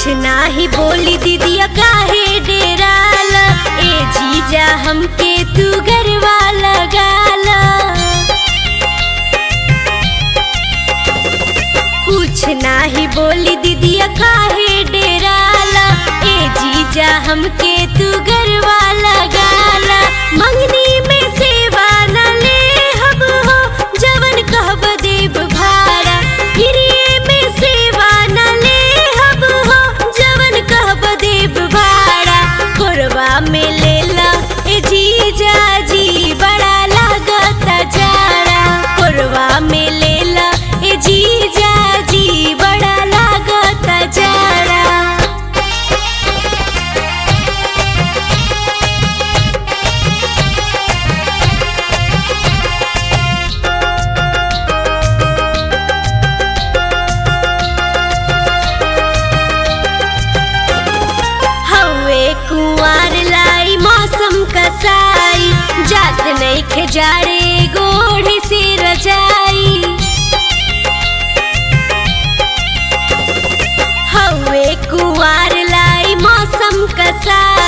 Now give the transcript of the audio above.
कुछ नाही बोली दीदिया काहे डेराल ए जीजा हमके तू गरवा लगाल कुछ नाही बोली दीदिया काहे डेराल ए जीजा हमके तू गरवा लगाल मंगनी में सेवा न ले हब हो जवन कहब देव भाड़ा फिरिए में सेवा न ले हब हो जवन कहब देव भाड़ा कोरबा में लेला ए जीजा जी बड़ा लागत जाड़ा कोरबा में लेला ए जीजा जी बड़ा लागत जाड़ा हवे कुंवर लाई मौसम कसाई जात नहीं खजारे गोढ़ी से रजाई हवे कुंवर लाई मौसम कसाई